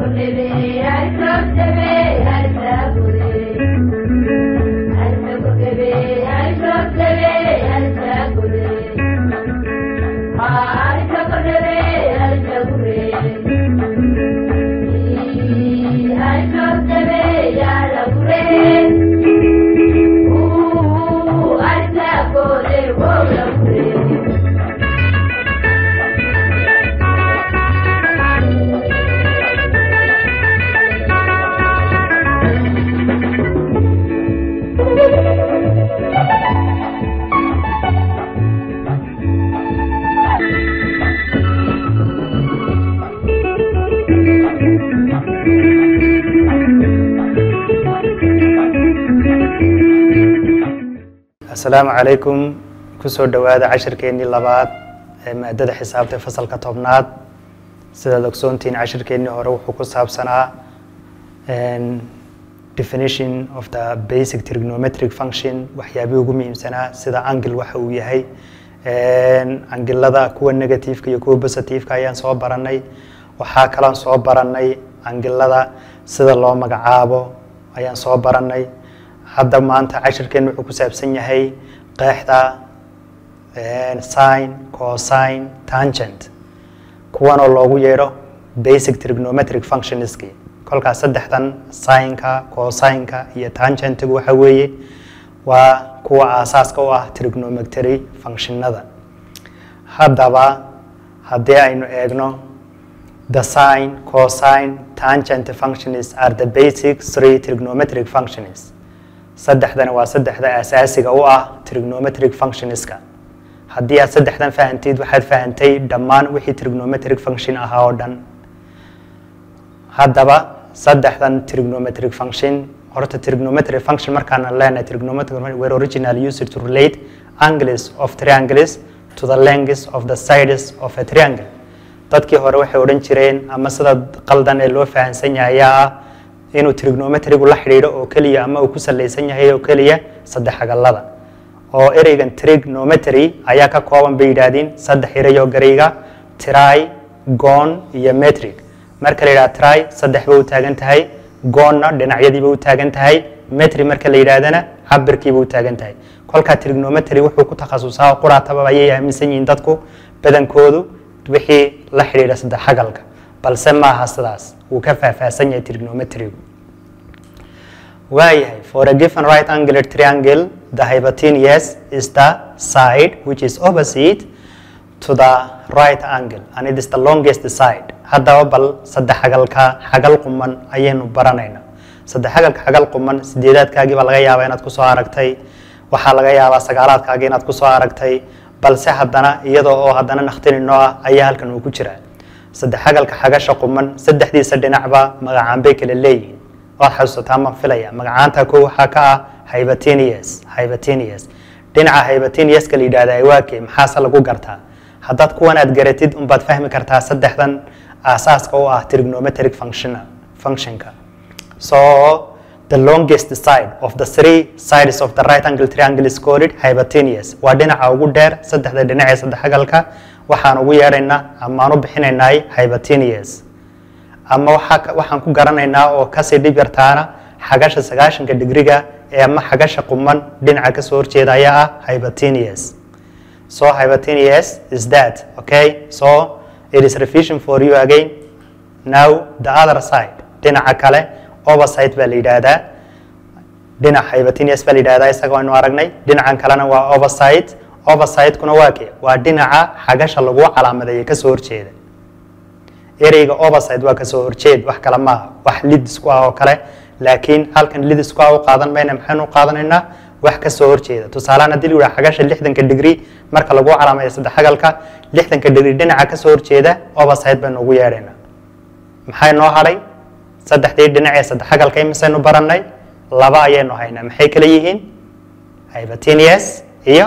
asalaamu calaykum kusoo dhowaada cashirkeennii labaad ee maadada xisaabta fasalka tobnaad sidaad ogsoontihiin cashirkeennii hore wuxuu ku saabsanaa definition of the basic trigonometric function waxyaabihii ugu muhiimsanaa sida angil waxa uu yahay angilada kuwa negativeka iyo kuwa positiveka ayaan soo baranay waxaa kaloon soo baranay angilada sida loo magacaabo ayaan soo baranay hadda maanta cashirkeen wuxuu ku saabsan yahay qeexda sin cosine tangent kuwanoo loogu yeedho basic trigonometric functionski kolkaas saddexdan sinka cosineka iyo tangentigu waxa weeye waa kuwa aasaaska u ah trigonometry functionada haddaba haddii aynu eegno the sin cosine tangent functions are the basic three trigonometric functions saddexdani waa saddexda asaasiga u ah trigonometric functionska haddii aad saddexdan fahantid waxaad fahantay dhammaan wixii trigonometric function ahaa oo dhan haddaba saddexdan trigonometric function horta trigonometric function markaana leenahay trigonometric were originally used to relate angles of triangles to the lengths of the sides of a triangle dadkii hore waxay odhan jireen ama sida qaldan ee loo fahansan yahay ayaa ah inuu trigonometrigu la xidhiidho oo keliya ama uu ku salaysan yahay oo keliya saddex agallada oo ereygan trigonometry ayaa ka kooban bay yidhaahdeen saddex ereyoo garayga try gon iyo metric marka la yidhaha try saddex ba u taagan tahay gonna dhinacyadiiba u taagan tahay metri marka la yidhaahdana cabirkiiba u taagan tahay kolkaa trigonometry wuxuu ku takhasusaa quraataba ayay aaminsan yihiin dadku badankoodu wixii la xidhiidha saddex agalka balse maaha sidaas wuu ka faahfaahsan yahay trigonometrigu waayahay for a given right angular triangle the hypotenuse is the side which is opposite to the right angle and it is the longest side haddaba bal saddex xagalka xagal quman ayaynu baranaynaa saddex xagalka xagal quman sideedaadkaagii baa laga yaabaa inaad kusoo aragtay waxaa laga yaabaa sagaalaadkaagii inaad kusoo aragtay balse haddana iyadoo oo haddana nakhtininoo ah ayaa halkan uu ku jiraa saddex xagalka xagasha quman saddexdiisa dhinacba magacaan bay kala leeyihiin waad xasuusataa ma filaya magacaanta ko waxaa ka ah hybatenius hybatenius dhinaca hybateniuska la yidhahda waake maxaase lagu gartaa haddaad kuwan aad garatid unbaad fahmi kartaa saddexdan aasaaska u ah trigonometric function functionka so the longest side of the three sides of the right angle triangle is called hybatenius waa dhinaca ugu dheer saddexda dhinac ee saddex agalka waxaan ugu yeedhaynaa amaan u bixinaynaa hybatenius ama waxaan ku garanaynaa oo kasii dhib yartaana xagasha sagaashanka digriga ee ama xagasha quman dhinaca kasoo horjeeda ayaa ah hybatenius so hybatenius is that okay so it is revision for you again now the other side dhinaca kale overside baa la yidhaahdaa dhinac hybatenius baa la yidhahdaa isaga waynu aragnay dhinacan kalena waa overside overside-kuna waa ke waa dhinaca xagasha lagu calaamadeeya kasoo horjeeda ereyga overside waa kasoo horjeed wax kale maaha wax lidisku ah oo kale laakiin halkan lidisku ah u qaadan mayna maxaynu u qaadanaynaa wax kasoo horjeeda tusaalehaan haddii la yidhaha xagasha lixdanka digri marka lagu calaamadeeyo saddex xagalka lixdanka digri dhinaca kasoo horjeeda overside baynu ugu yeedhaynaa maxay noo hadhay saddexdii dhinac ee saddex xagalka imisaynu barannay laba ayaynu haynaa maxay kala yihiin hybatenius iyo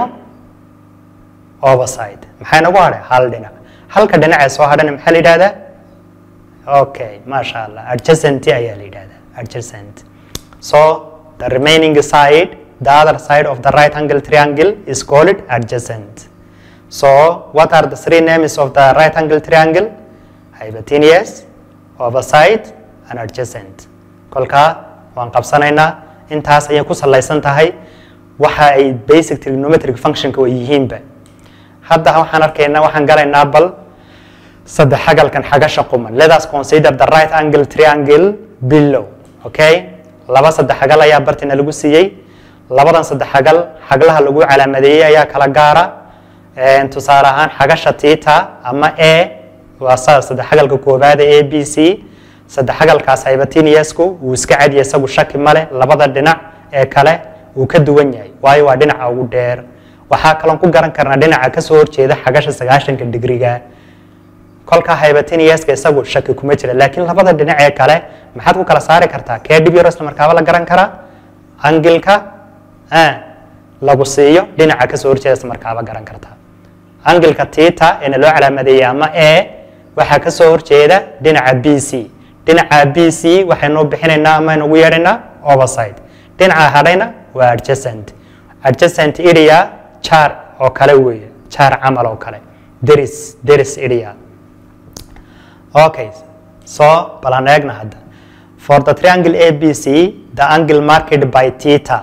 overside maxay nagu hadhay hal dhinac halka dhinacee soo hadhana maxaa la yidhahdaa okay maasha allah adjacent ayaa la yidhahdaa adjacent so the remaining side the other side of the right angle triangle is called adjacent so what are the three names of the right angle triangle hypotenuse overside and adjacent kolkaa waan qabsanaynaa intaas ayay ku salaysan tahay waxa ay basic trigonometric functionka way yihiinba hadda waxaan arkaynaa waxaan galaynaa bal saddex xagalkan xagasha quman let us consider the right angle triangle below okay laba saddex xagal ayaa bartina lagu siiyey labadan saddex xagal xaglaha lagu calaamadeeyey ayaa kala gaara tusaale ahaan xagasha tita ama a waa sa saddex xagalka koobaada a b c saddex xagalkaas hybatiniasku wuu iska cadiya isagu shaki male labada dhinac ee kale wuu ka duwan yahay waayo waa dhinaca ugu dheer waxaa kaloon ku garan karnaa dhinaca kasoo horjeeda xagasha sagaashanka digriga kolka hybatiniaska isagu shaki kuma jira laakiin labada dhinac ee kale maxaad ku kala saari kartaa kee dhib yaro isla markaaba la garan karaa angilka lagu siiyo dhinaca kasoo horjeeda isla markaaba garan kartaa angilka tita eena loo calaamadeeyey ama a waxaa kasoo horjeeda dhinaca b c dhinaca b c waxaynu bixinaynaa ama aynu ugu yeedhaynaa overside dhinaca hadhayna waa adjacent adjacent area jar oo kale weeye jar camal oo kale deris deris area okay so balan eegna hadda for the triangle abc the angle marked by theta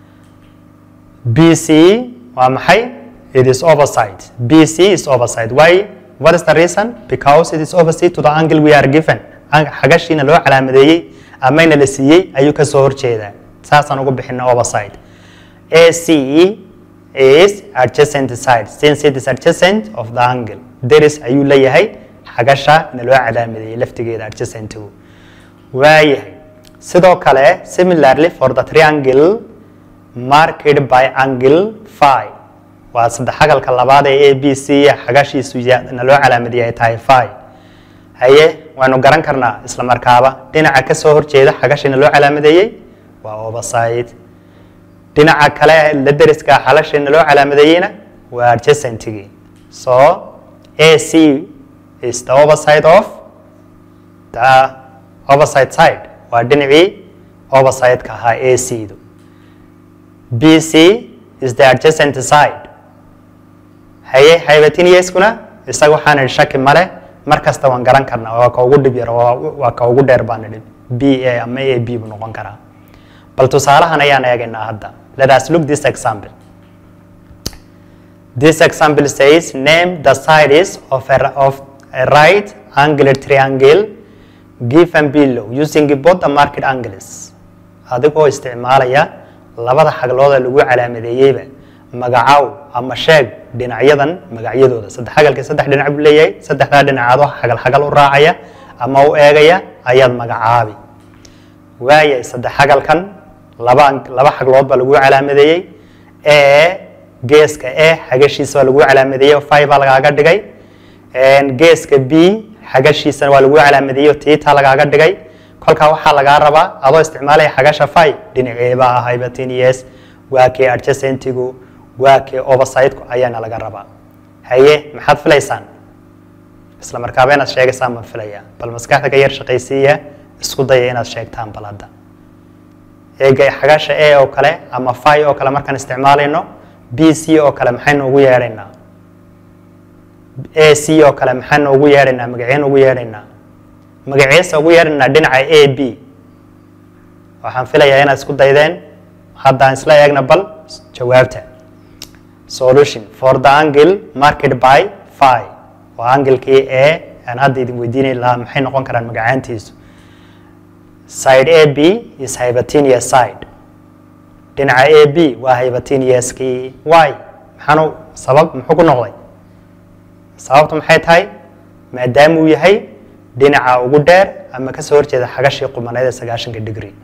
bc waa maxay it is overside bc is overside why what is the reason because it is opposite to the angle we are given xagashiina loo calaamadeeyey amayna la siiyey ayuu kasoo horjeedaa saasaan ugu bixina overside ac is adjacent side since it is adjacent of the angle deris ayuu leeyahay xagasha na loo calaamadeeyey laftigeeda adjacentigu waayahay sidoo kale similarly for the triangle marked by angle phi waa saddex xagalka labaad ee a b c xagashiisu na loo calaamadeeyey ay tahay phi haye waanu garan karnaa isla markaaba dhinaca kasoo horjeeda xagashina loo calaamadeeyey waa overside dhinaca kale la deriska xalashina loo calaamadeeyeyna waa adjacentigii so a c is the overside of the overside side waa dhinacii overside-ka ahaa a c du b c is the adjacent side haye hybatiniaskuna isaga waxaan idhi shaki male mar kasta waan garan karnaa waa ka ugu dhib yar waa ka ugu dheer baan idhi b a ama a b buu noqon karaa bal tusaalahan ayaan eegaynaa hadda let us look this example this example says name the sides of a, of a right angle triangle given below using both the market angles adigoo isticmaalaya labada xaglooda lagu calaamadeeyeyba magacaw ama sheeg dhinacyadan magacyadooda saddex xagalka saddex dhinac buu leeyahay saddexdaa dhinacaadoo xagal xagal u raacaya ama u eegaya ayaad magacaabi waayay saddex xagalkan laba laba xaglood baa lagu calaamadeeyey ee geeska e xagashiisa waa lagu calaamadeeyey oo fi baa lagaaga dhigay geeska b xagashiisana waa lagu calaamadeeyey oo tiita lagaaga dhigay kolkaa waxaa lagaa rabaa adoo isticmaalaya xagasha fi dhinaceeba ah hybatinies waa kee adjacentigu waa kee oversideku ayaana laga rabaa haye maxaad filaysaan isla markaaba inaad sheegaysaan baan filaya bal maskaxda ka yar shaqaysiiya isku daya inaad sheegtaan bal hadda eega xagasha a oo kale ama fi oo kale markaan isticmaalayno b c oo kale maxaynu ugu yeedhaynaa a c oo kale maxaynu ugu yeedhaynaa magaceen ugu yeedhaynaa magaciisa ugu yeedhaynaa dhinaca a b waxaan filayaa inaad isku daydeen haddaan isla eegna bal jawaabta solution for the angle marked by phi waa anglekii e aan hadda idin weydiinay lahaa maxay noqon karaan magacaantiisu side a b is hybatinius side dhinaca a b waa hybatiniuskii y maxaanu sabab muxuu ku noqday sababtu maxay tahay maadaamuu yahay dhinaca ugu dheer ama kasoo horjeeda xagashii qumaneed ee sagaashanka degree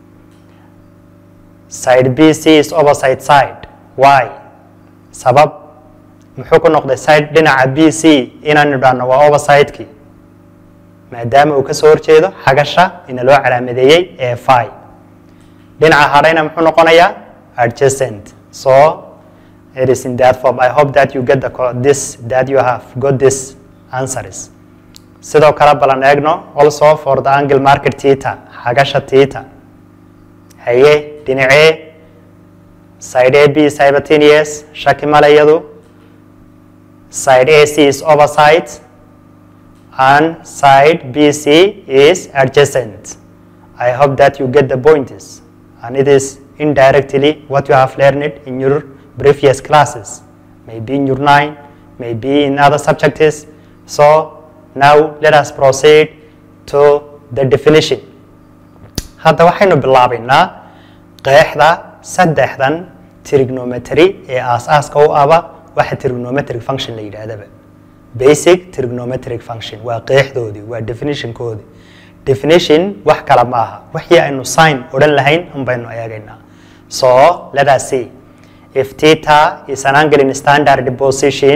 side b c is overside side y sabab muxuu ku noqday side dhinaca b c inaan idhaahno waa overside-kii maadaama uu kasoo horjeedo xagasha ina loo calaamadeeyey ee fi dhinaca hadhayna muxuu noqonayaa adjacent so it is in that form i hope that you get the this that you have got this answers sidoo kale balan eegno also for the angle market theta xagasha theta haye dhinacee side a b is hybatinius shaki male iyadu side a c is overside and side BC is adjacent. I hope that you get the points and it is indirectly what you have learned in your previous classes, maybe in your 9, maybe in other subjects. So now let us proceed to the definition. hadda waxaynu bilaabaynaa qeexda saddexdan trigonometry ee aas-aaska u aba waxa trigonometric function la yidhaahdaba basic trigonometric function waa qeexdoodii waa definitionkoodii definition wax kale ma aha wixii aynu sign odhan lahayn un baynu eegaynaa so let us see if theta is an angle in standard position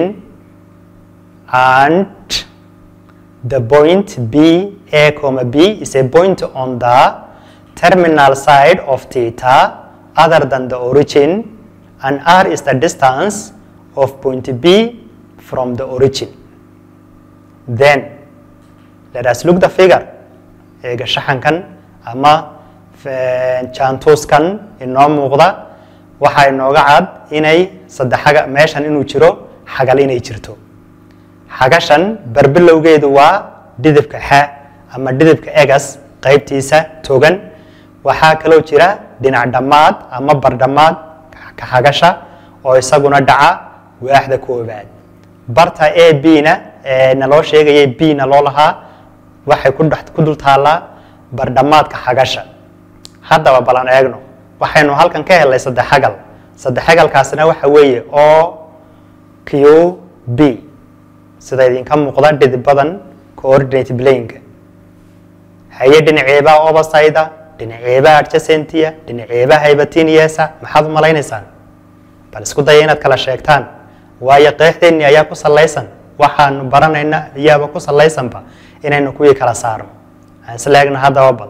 and the point b a comma b is a point on the terminal side of theta other than the origin and r is the distance of point b from the origin then let us look the figure eega shaxankan ama jaantuuskan inoo muuqda waxaa inooga cad inay saddexaga meeshan inuu jiro xagal inay jirto xagashan barbilowgeedu waa dhidibka xa ama dhidibka egas qaybtiisa togan waxaa kaloo jira dhinac dhammaad ama bardhammaad ka xagasha oo isaguna dhaca waaxda koobaad barta a b na ee naloo sheegayay b na loo lahaa waxay ku dhex ku dul taallaa bardhammaadka xagasha haddaba balan eegno waxaynu halkan ka helnay saddex xagal saddex xagalkaasina waxa weeye o q b sida idinka muuqda dhidibadan coordinate blanka haye dhinaceebaa oversida dhinaceebaa adjacentiya dhinaceebaa hybatiniesa maxaad u malaynaysaan bal isku daya inaad kala sheegtaan waayo qeexdeenni ayaa ku salaysan waxaanu baranayna ayaaba ku salaysanba inaynu kuwii kala saarno aan isla eegna haddaba bal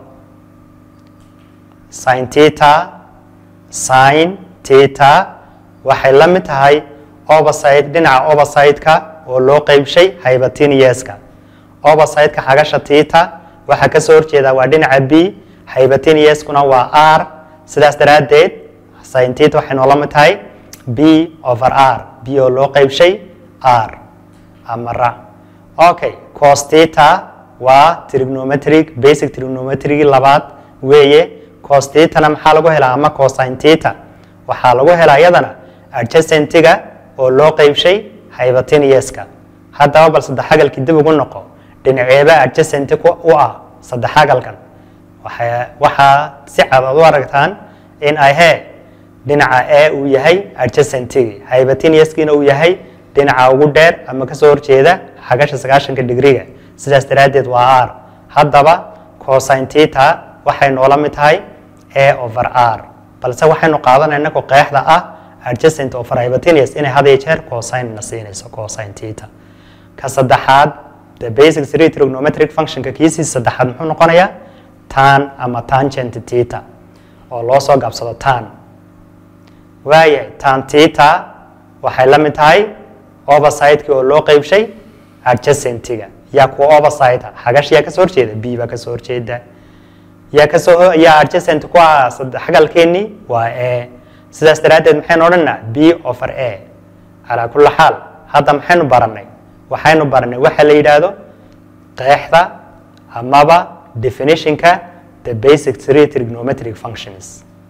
sin teta sin teta waxay la mid tahay overside dhinaca overside-ka oo loo qeybshay hybatiniyeska overside-ka xagasha teta waxaa ka soo horjeeda waa dhinaca b hybatiniyeskuna waa r sidaas daraaddeed sin teta waxay noola mid tahay b over r b oo loo qeybshay r ama ra okay cos teta waa trigonometric basic trigonometric labaad weeye cos tetana maxaa lagu helaa ama cosine teta waxaa lagu helaa iyadana adjacentiga oo loo qeybshay hybatiniyeska haddaba bal saddexagalkii dib ugu noqo dhinaceeba adjacenti u ah saddexagalkan waxaa si cad aad u aragtaan in ay he dhinaca a uu yahay adjacentigi hybatiniyeskiina uu yahay dhinaca ugu dheer ama kasoo horjeeda xagasha sagaashanka digriga sidaas daraaddeed waa r haddaba cosine teta waxay noola mid tahay a over r balse waxaynu qaadanayna ku qeexda ah adjacent over hybatinius inay had iyo jeer cosine na siinayso cosine teta ka saddexaad the basic three trigonometric functionka kiisii saddexaad muxuu noqonayaa tan ama tangent teta oo loo soo gaabsado tan waaya tan teta waxay la mid tahay overside-ki oo loo qeybshay adjacentiga yaa kuwa overside xagash yaa kasoo horjeeda b baa kasoo horjeeda yaa kasoo yaa adjacent ku ah xagalkeennii waa a sidaas daraaddeed maxaynu odhanaa b over a calaa kulli xaal hadda maxaynu baranay waxaynu baranay waxa la yidhaahdo qeexda amaba definitionka the basic three trigonometric functions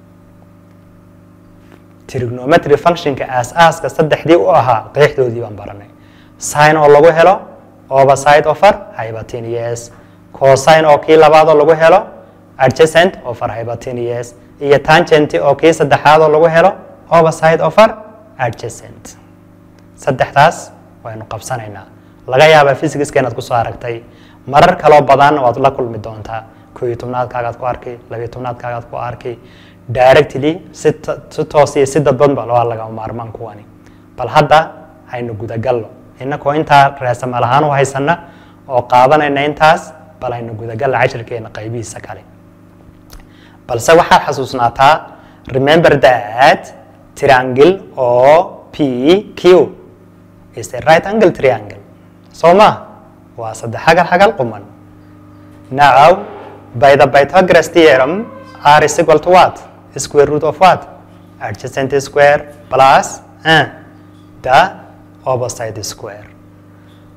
trigonometric functionka aas-aaska saddexdii u ahaa qeexdoodii baan baranay sin oo lagu helo overside over hybatinius cosine oo kii labaadoo lagu helo adjacent over hybatinius iyo tangenti oo kii saddexaad oo lagu helo overside over adjacent saddexdaas waynu qabsanaynaa laga yaabaa physicska inaad kusoo aragtay marar kaloo badanna waad la kulmi doontaa koo iyo tobnaadkaagaad ku arki labiyo tobnaadkaagaad ku arki directly si si toos iyo si dadbanba waa lagama maarmaan kuwani bal hadda haynu gudagalno innakoo intaa reesamal ahaan u haysana oo qaadanayna intaas bal haynu gudagalna cashirkeena qaybihiisa kale balse waxaad xasuusnaataa remember that triangle oo p q is a right angle triangle soo ma waa saddex xagal xagal quman now by the pythagoras theorem r is equal to what square root of what adjacent square plus uh, the opposite square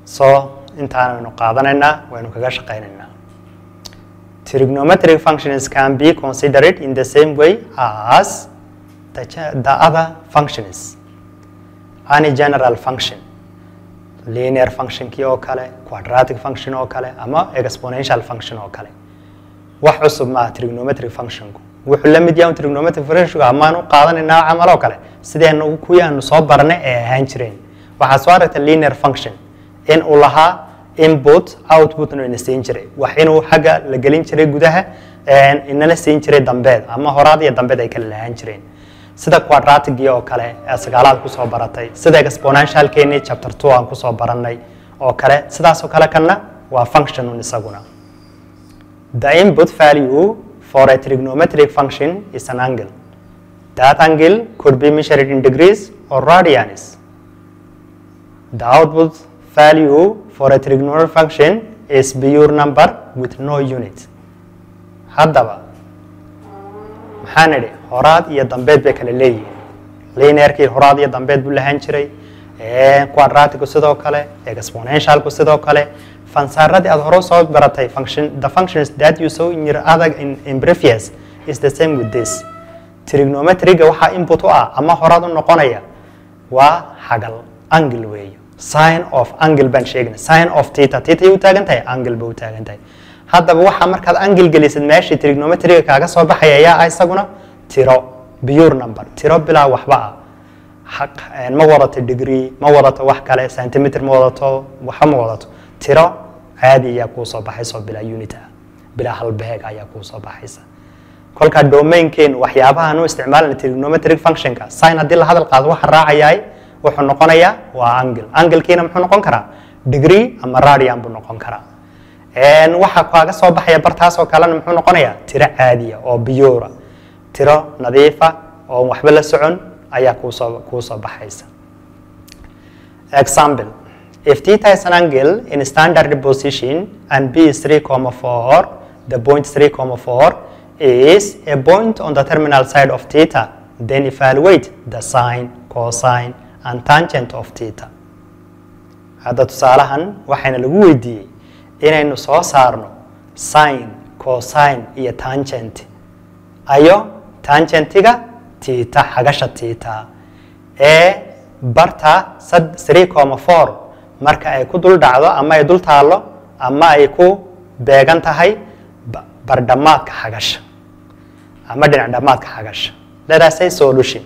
so intaan waynu qaadanaynaa waynu kaga shaqaynaynaa trigonometric functions can be considered in the same way as the, ge- the other functions any general function linear functionkii oo kale quadratic function oo kale ama exponential function oo kale wax cusub maaha trigonometric functionku wuxuu la mid yahay un trigonometric functionku amaanu qaadanaynaa camal oo kale sideenu kuwii aanu soo baranay ee ahaan jireen waxaa soo aragta linear function in uu lahaa input outputna ina siin jiray wax inuu xagga la gelin jiray gudaha een, inana siin jiray dambeed ama horaad iyo dambeed ay kala lahaan jireen sida quadratigii oo kale ee sagaalaad kusoo baratay sida exponentialkeenii chapter two aan kusoo baranay oo kale sidaas oo kale kanna waa functionun isaguna The input value for a trigonometric function is an angle. That angle could be measured in degrees or radians. The output value for a trigonometric function is pure number with no unit. Haddaba, maxaan idhi horaad iyo dambeed bay kala leeyihiin linearkii horaad iyo dambeed buu lahaan jiray ee, quadratigu sidoo kale exponentialku sidoo kale fansaaradii aad hore soo baratay function the functions that you saw in your other in, in previous is the same with this trigonometriga waxaa input u ah ama horaad u noqonaya waa xagal angle weeyo sign of angle baan sheegna sign of theta theta ay u taagan tahay angle bay u taagan tahay haddaba waxaa markaad angle gelisid meeshii trigonometriga kaaga soo baxaya ayaa ah isaguna tiro pure number tiro bilaa waxba ah xaq een, ma wadato degree ma wadato wax kale centimeter ma wadato waxba ma wadato tiro caadi ayaa kuu soo baxaysa oo bilaa unit ah bilaa halbeeg ayaa kuu soo baxaysa kolkaa domainkeen waxyaabahan u isticmaalana trigonometric functionka sin haddii la hadal qaado waxa raacayaay wuxuu noqonayaa waa angle anglekiina muxuu noqon karaa degree ama radian buu noqon karaa Een, waxa kaaga soo baxaya bartaas oo kalena muxuu noqonayaa tiro caadiya oo biyuura tiro nadiifa oo waxba la socon ayaa kuusoo kuu soo baxaysa example if theta is an angle in standard position and b is 3,4 the point 3,4 is a point on the terminal side of theta then evaluate the sine cosine and tangent of theta hadda tusaalahan waxayna lagu weydiiyey inaynu soo saarno sine cosine iyo tangent ayo tangentiga tita xagasha tita ee barta sad- 3,4 marka ay ku dul dhacdo ama ay dul taallo ama ay ku beegan tahay ba- bardhamaadka xagasha ama dhinac dhamaadka xagasha let us say solution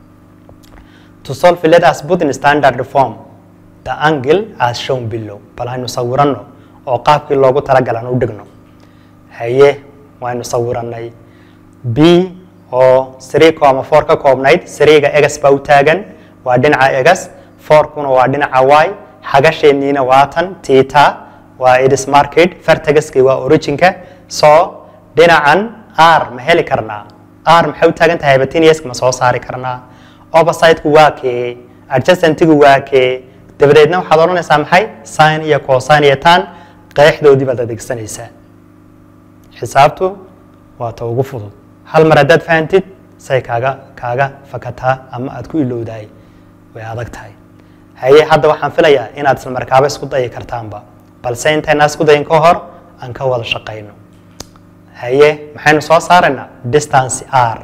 to solve let us put in standard form the angle as shown below bal haynu sawirano oo qaabkii loogu talagalan u dhigno haye waynu sawiranay b oo 3,4 ka koobnayd sariiga egas baa u taagan waa dhinaca egas fourkuna waa dhinaca y xagasheeniina waa tan tita waa idis market fartagaskii waa originka so dhinacan r ma heli karnaa r maxay u taagan tahay batiniaska ma soo saari karnaa oppositeku waa kee adjacentigu waa kee dabadeedna waxaad odhanaysaa maxay sin iyo cosine iyo tan qeexdoodii baad adeegsanaysaa xisaabtu waa ta ugu fudud hal mar haddaad fahantid say kaaga kaaga fakataa ama aad ku ilowdahay way adag tahay haye hadda waxaan filayaa inaad isla markaaba isku dayi kartaanba balse intaynaa isku dayin ka hor aan ka wada shaqayno haye maxaynu soo saaraynaa distance r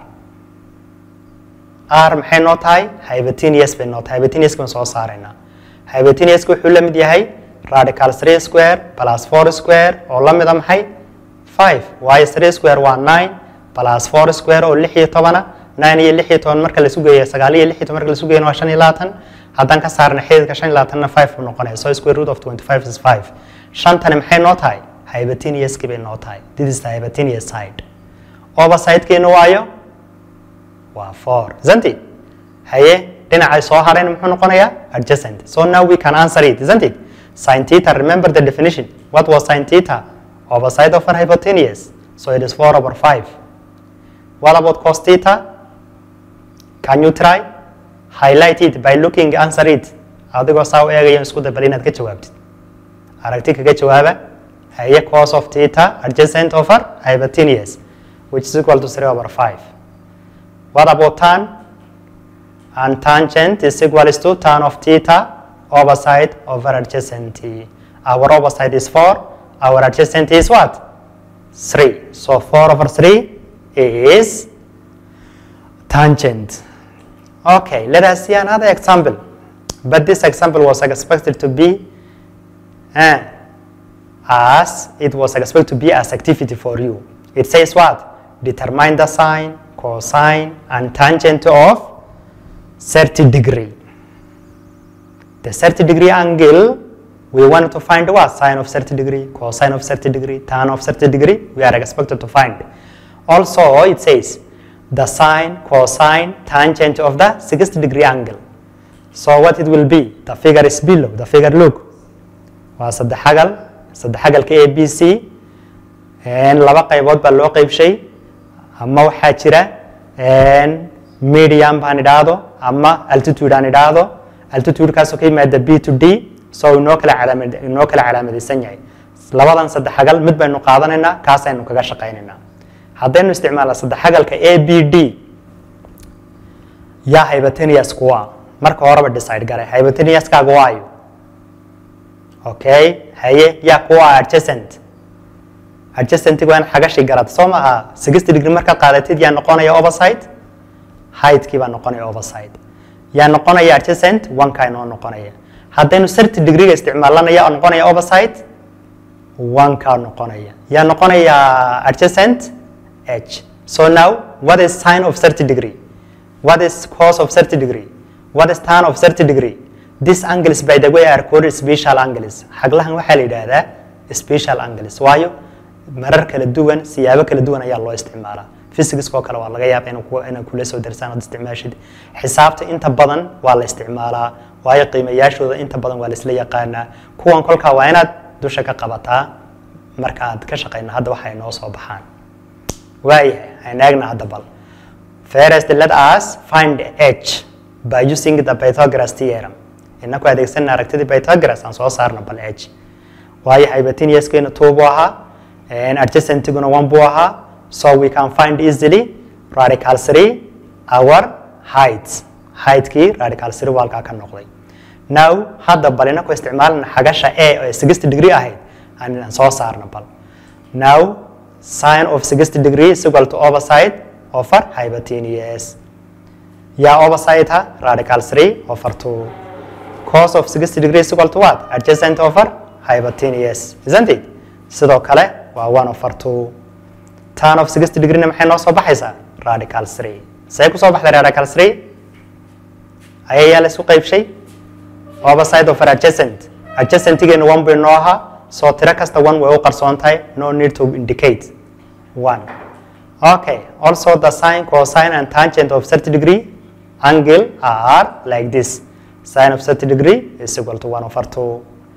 r maxay noo tahay hybatinius bay noo tahay hybatinius baan soo saaraynaa hybatinius wuxuu la mid yahay radical 3 square plus 4 square oo la mida maxay 5 waayo 3 square waa 9 plus 4 square oo 6 iyo tobana 9 iyo 6 iyo toban marka la sugeeyo 9 iyo 6 iyo toban marka la sugeeyo waa 5 iyo 20 haddaan ka saarna xididka 5 iyo 20 na 5 buu noqonaya so square root of 25 is 5 shantani maxay noo tahay hybatiniuskii bay noo tahay this is the hybatinius side oversidekeena waayo waa 4 isn't it haye dhinacay soo harayna muxuu noqonayaa adjacent so now we can answer it isn't it sin theta remember the definition what was sin theta overside over hypotenuse so it is 4 over 5 what about cos theta can you try highlight it by looking answer it adigoo saa u eegaya isku dabal inaad ka jawaabtid aragti kaga jawaaba haye cos of theta adjacent over hypotenuse which is equal to 3 over 5 what about tan and tangent is equal to tan of theta opposite over adjacent. Our opposite is 4. Our adjacent is what? 3. So 4 over 3 is tangent. Okay, let us see another example. But this example was expected to be uh, as it was expected to be as activity for you. It says what? Determine the sine, cosine, and tangent of 30 degree. The 30 degree angle, we want to find what? Sine of 30 degree, cosine of 30 degree, tan of 30 degree, we are expected to find. Also, it says the sine, cosine, tangent of the 60 degree angle. So what it will be? The figure is below. The figure look. waa saddex xagal saddex xagalka a b c laba qaybood baa loo qeybshay ama waxaa jira medium baan idhaahdo ama altitude aan idhaahdo altitudekaasoo ka yimaada b to d so inoo kala calaamad inoo kala calaamadaysan yahay labadan saddex xagal mid baynu qaadanaynaa kaasaynu kaga shaqaynaynaa haddaynu isticmaalna saddex xagalka a b d yaa hybatenius kuwa marka horeba decide garay hybateniuskaaga waayo okay haye yaa kuwa adjacent adjacentiga waa in xagashi garad soo maaha sixty degree markaad qaadatid yaa noqonaya overside heightkii baa noqonaya overside yaa noqonaya adjacent oneka inoo noqonaya haddaynu thirty degreega isticmaalana yaa noqonaya overside oneka noqonaya yaa noqonaya adjacent h so now what is sine of thirty degree what is cos of thirty degree what is tan of thirty degree this angles by the way are called special angles xaglahan waxaa la yidhaahdaa special angles waayo marar kala duwan siyaabo kala duwan ayaa loo isticmaalaa physics oo kale waa laga yaaba inay kula soo darsaan ood isticmaashid xisaabta inta badan waa la isticmaalaa waayo qiimayaashooda inta badan waa laisla yaqaanaa kuwan kolkaa waa inaad dusha ka qabataa marka aad ka shaqayna hadda waxay noo soo baxaan waayahay aan eegna hadda bal first let us find h by using the Pythagoras theorem inaku adeegsanna aragtidii Pythagoras aan soo saarno bal h waayo hybatiniuskeena two buu ahaa adjacentiguna one buu ahaa so we can find easily radical 3 our height heightkii radical 3 waa halkaa ka noqday now hadda bal inaku isticmaalna xagasha a oo 60 degree ahayd aan soo saarno bal now sine of 60 degree is equal to opposite over hybatinius yaa opposite ha radical 3 over 2 cos of 60 degree is equal to what adjacent over hybatinius isn't it sidoo kale waa 1 over 2 tan of 60 degree maxay noo soo baxaysaa radical 3 say ku soo baxday radical 3 ayayaa la isku qaybshay opposite over adjacent adjacentigeena 1 bay noo ahaa soo tiro kasta 1 way u qarsoon tahay no need to indicate 1 okay also the sine cosine and tangent of 30 degree angle are like this sine of 30 degree is equal to 1 over 2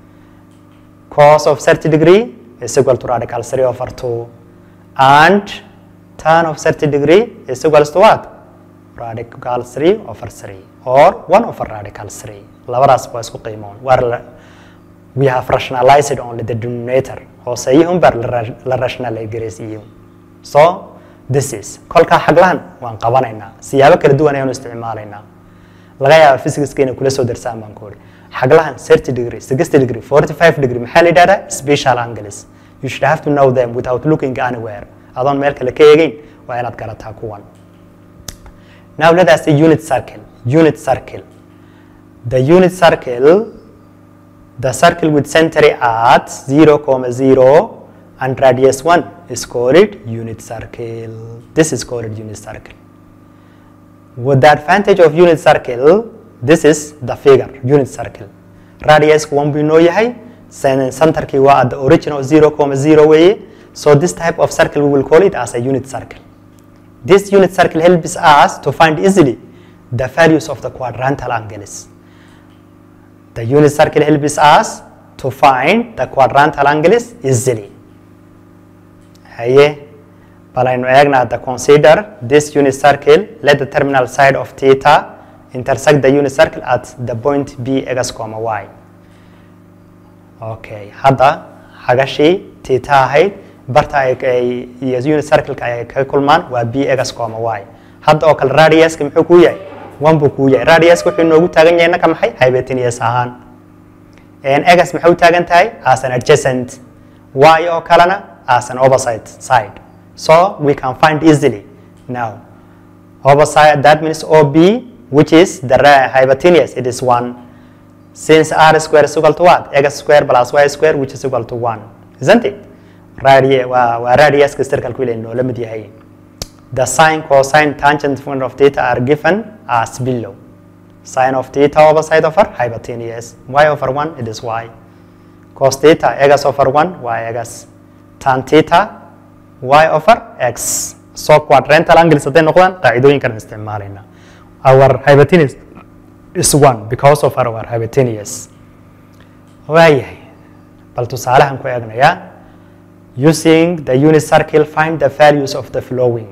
cos of 30 degree is equal to radical 3 over 2 and tan of 30 degree is equals to what? Radical 3 over 3 or 1 over radical 3. labadaas waa isku qiimoon waar we have rationalized only the denominator hooseyihun baa la rationalize garaysiiyey so this is kolkaa xaglahan waan qabanaynaa siyaabo kala duwan ayaanu isticmaalaynaa laga yaaba physicskeena kula soo darsaan baan ku uri xaglahan 30 degree 60 degree 45 degree maxaa la yidhahdaa special angles you should have to know them without looking anywhere adoon meel kale ka eegeyn waa inaad garataa kuwan now let us see unit circle unit circle the unit circle the circle with center at 0 comma 0 and radius 1 is called unit circle this is called unit circle with the advantage of unit circle this is the figure unit circle radius 1 buu inoo yahay centerkii waa at the original 0 comma 0 weeye so this type of circle we will call it as a unit circle this unit circle helps us to find easily the values of the quadrantal angles the unit circle helps us to find the quadrantal angles easily haye bal aynu eegna the consider this unit circle let the terminal side of theta intersect the unit circle at the point b x comma y okay hadda xagashii theta ahayd barta ay iyo unit circle-ka ay kaga kulmaan waa b x comma y hadda oo kale radiuska muxuu kuu yahay one buu kuu yahay radiuska wuxuu inoogu taagan yahay naka maxay hybatinius ahaan egas maxay u taagan tahay as an adjacent y oo kalena as an opposite side so we can find easily now opposite that means OB which is the hypotenuse it is 1 since r square is equal to what x square plus y square which is equal to 1 isn't it radi waa waa radiuska circle ile noola mid yahay the sine cosine tangent function of theta are given as below sine of theta over side over hypotenuse y over 1 it is y cos theta x over 1 y x tan theta y over x so quadrantal angles hadday noqdaan qaacidooyinkan isticmaalayna our hypotenuse is 1 because of our hypotenuse waayahay bal tusaalahan ku eegnayaa using the unit circle find the values of the following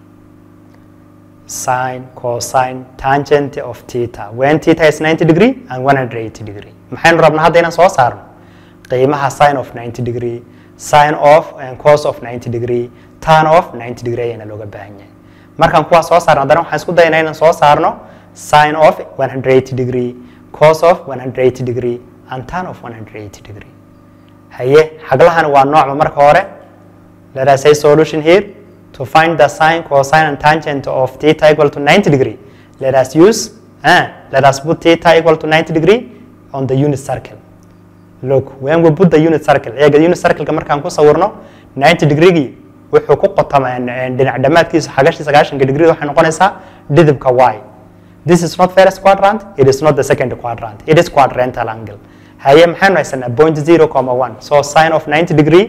sine cosine tangent of theta when theta is 90 degree and 180 degree maxaynu rabnaa hadda inaan soo saarno qiimaha sine of 90 degree sine of and cos of 90 degree tan of 90 degree ayaana looga baahan yahay markaan kuwaa soo saarno haddana waxaan isku dayanaa inaan soo saarno sine of 180 degree cos of 180 degree and tan of 180 degree haye xaglahan waa noocba marka hore let us say solution here to find the sine cosine and tangent of theta equal to 90 degree let us use uh, let us put theta equal to 90 degree on the unit circle look when we put the unit circle eega unit circle-ka markaan ku sawirno 90 degree-gii wuxuu ku qotamaa dhinac dhammaadkiisa xagashi sagaashanka degree waxay noqonaysaa dhidibka y this is not first quadrant it is not the second quadrant it is quadrantal angle haye maxaynu haysanaa point zero comma one so sine of 90 degree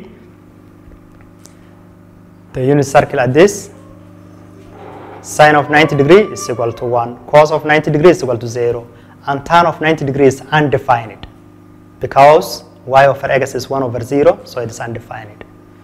the unit circle at this sine of 90 degree is equal to 1 cos of 90 degree is equal to 0 and tan of 90 degree is undefined because y over x is 1 over 0 so it is undefined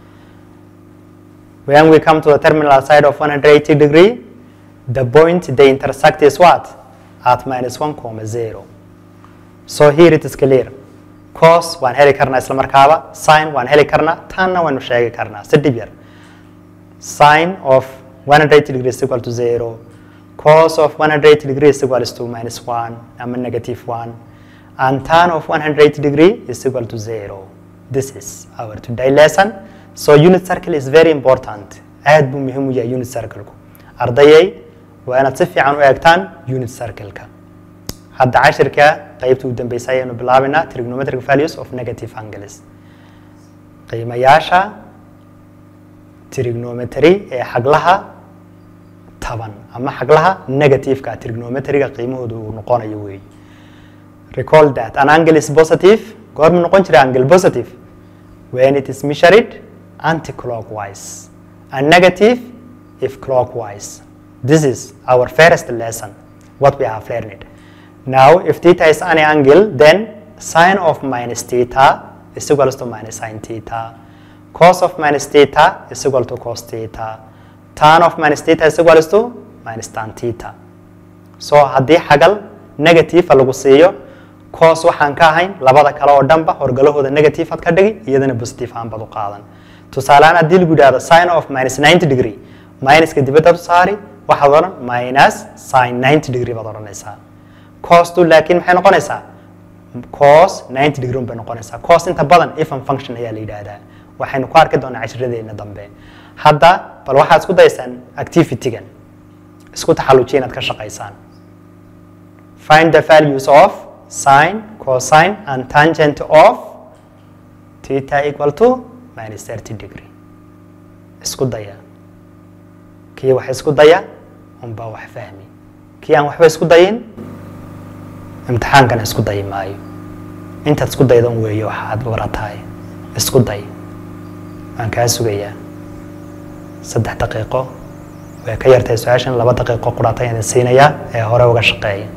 when we come to the terminal side of 180 degree the point they intersect is what at minus 1 comma 0 so here it is clear cos waan heli karnaa isla markaaba sine waan heli karnaa tanna waanu sheegi karnaa si dhib yar sine of 180 degree is equal to 0 cos of 180 degree is equal to minus 1 ama negative 1 and tan of 180 degree is equal to 0 this is our today lesson so unit circle is very important aad buu muhiim u yahay unit circle-ku ardayay waa inaad si fiican u eegtaan unit circle-ka hadda cashirka qaybta u dambeysay ayaanu bilaabaynaa trigonometric values of negative angles qiimayaasha trigonometry ee xaglaha taban ama xaglaha negative-ka trigonometry-ga qiimahooda uu noqonayo weeye recall that an angle is positive goormu noqon jiray angle positive when it is measured anti-clockwise and negative if clockwise this is our first lesson what we have learned now if theta is any angle then sine of minus theta is equal to minus sine theta cos of minus theta is equal to cos theta tan of minus theta is equal to minus tan theta so haddii xagal negative lagu siiyo cos waxaan ka ahayn labada kale oo dhanba horgalahooda negative aad ka dhigi iyadana positive aan bad u qaadan tusaalehaan haddii lagu yidhahdo sine of minus 90 degree minuska dibadda u saari waxaad odhan minus sine 90 degree baad odhanaysaa costu laakiin maxay noqonaysaa cos 90 degree un bay noqonaysaa cos inta badan even function ayaa la yidhaahdaa waxaynu ku arki doonaa cashiradeena dambe hadda bal waxaad isku dayaysaan activity-gan isku taxallujiya inaad ka shaqaysaan find the values of sine cosine and tangent of theta equal to minus 30 degree isku daya kii wax isku daya unbaa wax fahmi kii aan waxba isku dayin imtixaankana isku dayi maayo intaad isku dayda un weeye waxaad baratahay isku day waan kaa sugayaa saddex daqiiqo way ka yartahay su-aashan laba daqiiqo quraata ayaan siinayaa ee hore uga shaqeeya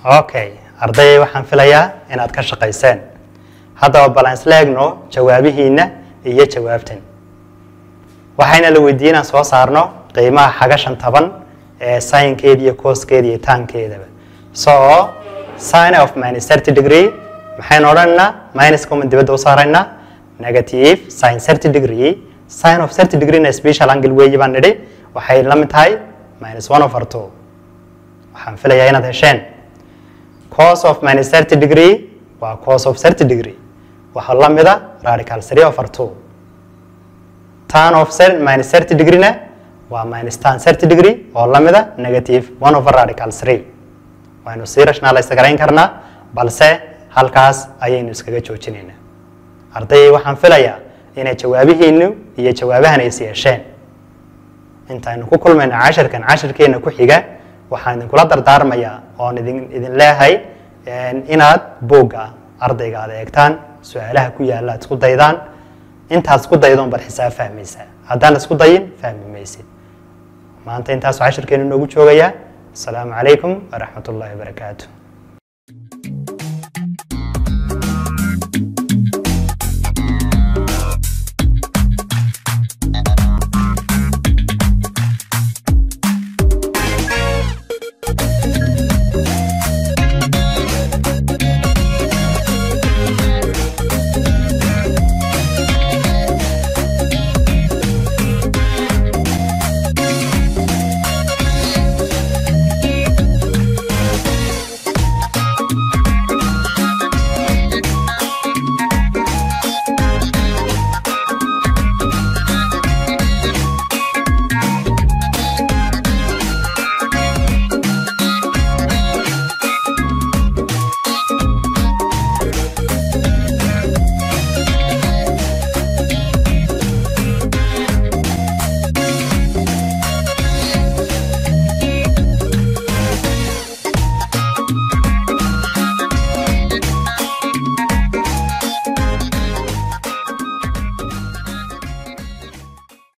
okay ardayay waxaan filayaa inaad ka shaqayseen haddaba bal aan isla eegno jawaabihiinna iyo jawaabtan waxayna la weydiiyey inaan soo saarno qiimaha xagashan taban ee sinkeeda iyo cooskeeda iyo taankeedaba so sin of minus thirty degree maxaynu odhanaynaa minus common dibadda u saaraynaa negative sin thirty degree sin of thirty degree na special angle weeye baan nidhi waxay la mid tahay minus one over two waxaan filayaa inaad hesheen cos of minus thirty degree waa cos of thirty degree waxaa la mida radical three over two tan of minus thirty degree na waa minus tan thirty degree oo la mida negative one over radical three waynu sii rationalize garayn karnaa balse halkaas ayaynu iskaga joojinaynaa ardayay waxaan filayaa inay jawaabihiinu iyo jawaabahan is yeesheen intaynu ku kulmayno cashirkan cashirkeena ku xiga waxaan idinkula dardaarmayaa oon idin idin leehay inaad buugga ardayga aad eegtaan su-aalaha ku yaalla aad isku daydaan intaad isku daydoon bad xisaab fahmaysaa haddaan isku dayin fahmi maysid maanta intaasuu cashirkeenu noogu joogayaa asalaamu calaykum waraxmat ullahi wabarakaatu